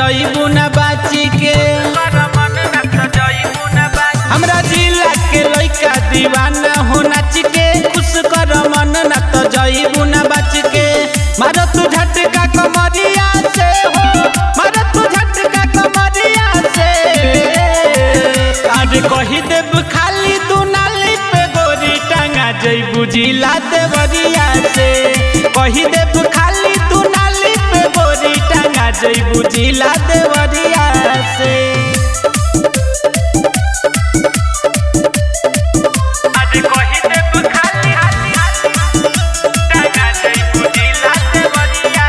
जइबू न बाची के हमरा जिला के लइका दीवाना हो नाच के खुश कर मन न त जइबू न बाच के मारो तू झटका कमरिया से हो मारो तू झटका कमरिया से आज कही देब खाली तू नाली पे गोरी टांगा जइबू जिला देवरिया से कही देब खाली तू नाली पे गोरी टांगा जइबू जिला देवरिया से आज कही देब खाली टांगा जइबू जिला देवरिया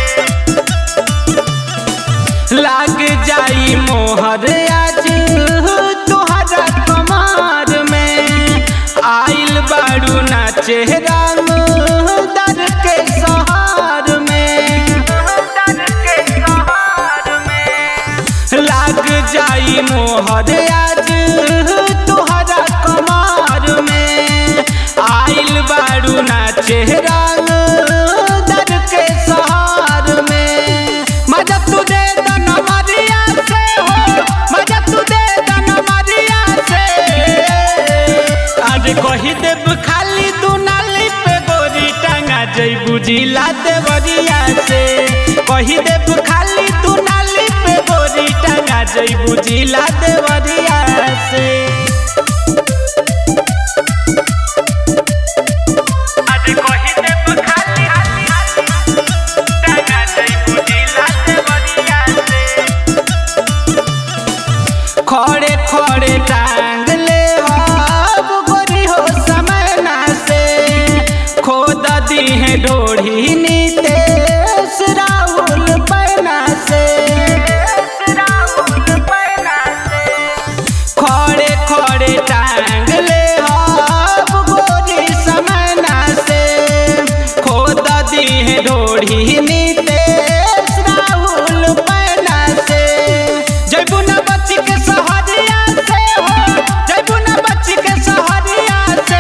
से लाग जाई मोहर आज तोहरा कमार में आइल बाड़ू ना चेहरा दर के सहार में डर के सहार में लाग जाई मोहर आज तोहरा कमार में आइल बाड़ू ना चेहरा दर के सहार में मजा तू दे दन मरिया से हो मजा तू दे दन मरिया से आज कही देब खाली तू नाली पे गोरी टांगा जइबू जिला देवरिया से कही देब खाली तू नाली पे गोरी टांगा जइबू जिला देवरिया से आज कही देब खाली टांगा जइबू जिला देवरिया से खड़े खड़े टांग ले अब गोरी हो समय ना से खोद दी है डोढ़ी नीतेश राहुल पैना से राहुल पैना से खड़े खड़े टांग ले अब गोरी समय ना से खोद दी है डोढ़ी नीतेश राहुल पैना से जयबू न बच्ची के सहरिया से हो जयबू न बच्ची के सहरिया से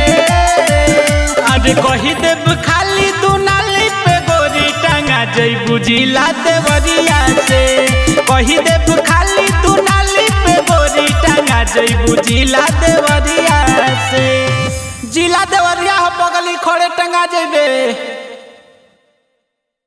आज कही देब खाली तू नाली पे गोरी टांगा जयबू जिला देवरिया से कही देब खाली तू नाली पे गोरी टांगा जयबू जिला देवरिया से जिला देवरिया हो बगली खड़े टंगा जेबे